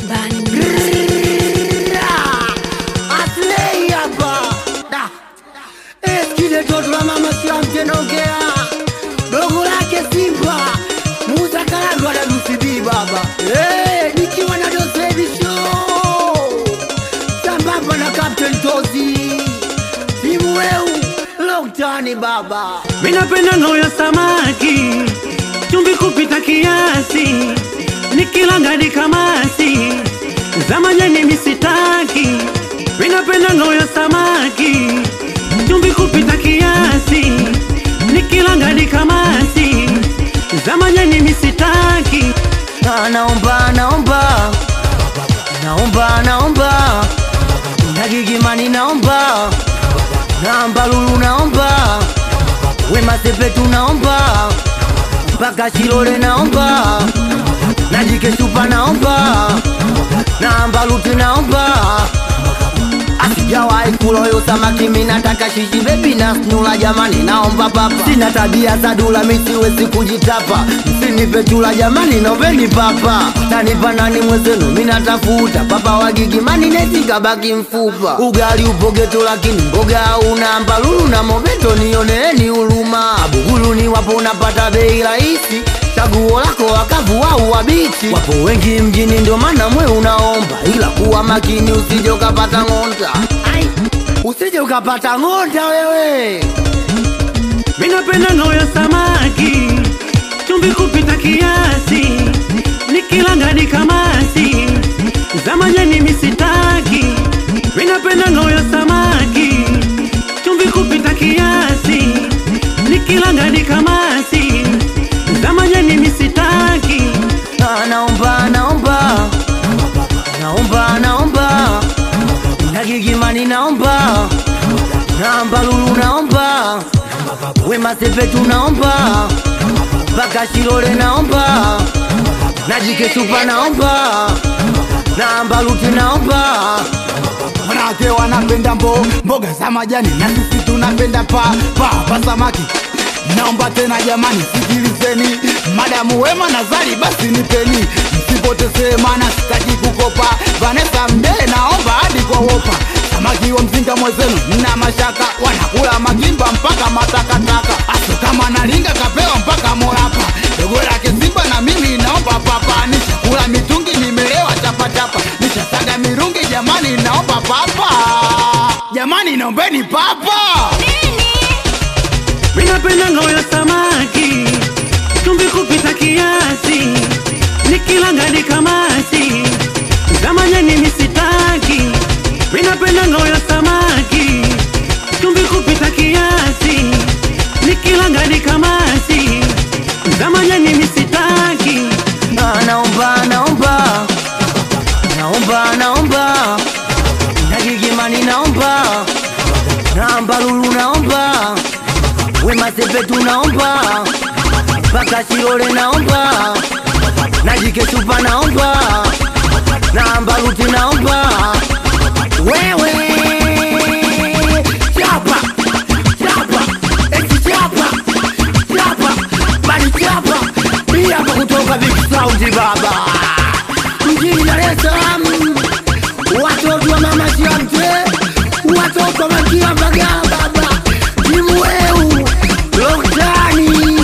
Aslei hapa Da. Eskile toto la mama siamtenogea dogo lake Simba Musa Karagwa na Lucy baba hey, nikiwa na Dosevi Show sambamba na Captain Tozi timu weu Loktani baba Minapenda ngao ya samaki, chumvi kupita kiasi, nikilanga ni kamasi, za majani misitaki. Minapenda ngao ya samaki, chumvi kupita kiasi, nikilanga ni kamasi, za majani misitaki. Ah, naomba naomba naomba naomba nagigimani naomba naomba lulu naomba wema sepetu naomba mpaka shilole naomba najikesupa naomba naomba luti naomba asijawahi kuloyo samaki minataka shishi bebi na snula jamani naomba papa sina tabia za dula misiwezi kujitapa msinipe chula jamani noveni papa tanipa nani mwezenu minatafuta papa wagigimani netikabaki mfupa ugali upo geto lakini mboga una mbalulu na mobeto nioneeni huruma buguluni wapo unapata bei rahisi chaguo lako wakavu au wabichi wapo wengi mjini ndio maana mwe unaomba ila kuwa makini usije ukapata ng'onda Ai, usije ukapata ng'onda wewe Minapenda ngao ya samaki, chumvi kupita kiasi, nikilanga ni kamasi, za majani misitaki. Minapenda ngao ya samaki, chumvi kupita kiasi, nikilanga ni kamasi, za majani misitaki. Ah, naomba naomba naomba naomba nagigimani naomba naomba lulu naomba wema sepetu naomba mpaka shilole naomba najikesupa naomba naomba luti naomba wanawake wanapenda mbo mboga za majani na sisi tunapenda pa pa pa samaki naomba tena jamani sikilizeni madamu wema na zari basi nipeni msipotezee maana sitaki kukopa vanesa mdee naomba hadi kwa wopa samaki wa mzinga mwezenu mna mashaka wanakula magimba mpaka matakataka aso kama nalinga kapewa mpaka morapa dogo lake simba na mimi naomba papa nishakula mitungi nimelewa chapachapa nishasaga mirungi jamani naomba papa jamani naombeni papa Minapenda ngao ya samaki, chumvi kupita kiasi, nikilanga ni kamasi, za majani misitaki. Minapenda ngao ya samaki, chumvi kupita kiasi, nikilanga ni kamasi, za majani misitaki. Ah, naomba naomba naomba naomba nagigimani naomba naomba lulu naomba wema sepetu naomba mpaka shilole naomba najikesupa naomba naomba luti naomba wewe chapa chapa eti chapa chapa bali chapa hii hapa kutoka Big Sound baba mjini Dar es Salaam watoto wa mama Shamte watoto wa Makia Mbagala baba timu weu Loktani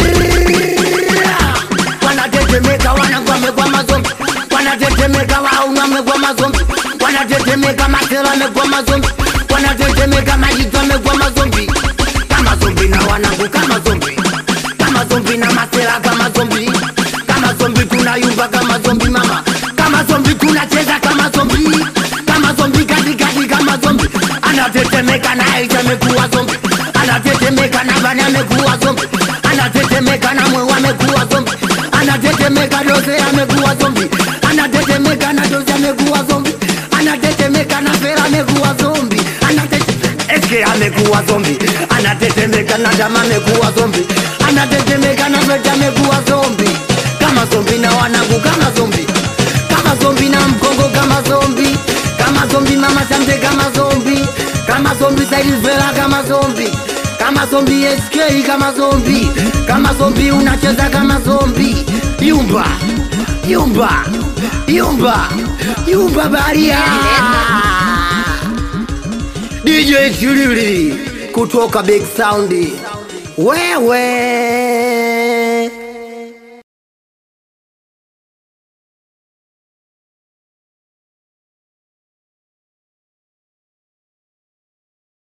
wanatetemeka wanagwame kwa mazombi wanatetemeka wauname kwa mazombi wanatetemeka materame kwa mazombi wanatetemeka majitame kwa mazombi kama zombi na wanangu kama zombi kama zombi na masera kama zombi kama zombi tunayumba kama zombi mama kama zombi tunacheza kama zombi kama zombi katikati kama zombi anatetemeka na Aisha amekuwa zombi anatetemeka na Bani amekuwa zombi anatetemeka na Mwewa amekuwa zombi anatetemeka Dose amekuwa zombi anatetemeka na Dose amekuwa zombi anatetemeka na Fera amekuwa zombi anatetemeka Eske amekuwa zombi anatetemeka na Dama amekuwa zombi anatetemeka na Feta amekuwa zombi kama zombi na wanangu kama zombi kama zombi na mkongo kama zombi kama zombi mama Shamte kama zombi kama zombi Sailvela kama zombi kama zombi SK kama zombi kama zombi unacheza kama zombi yumba yumba yumba yumba baria DJ Chilili kutoka Big Sound wewe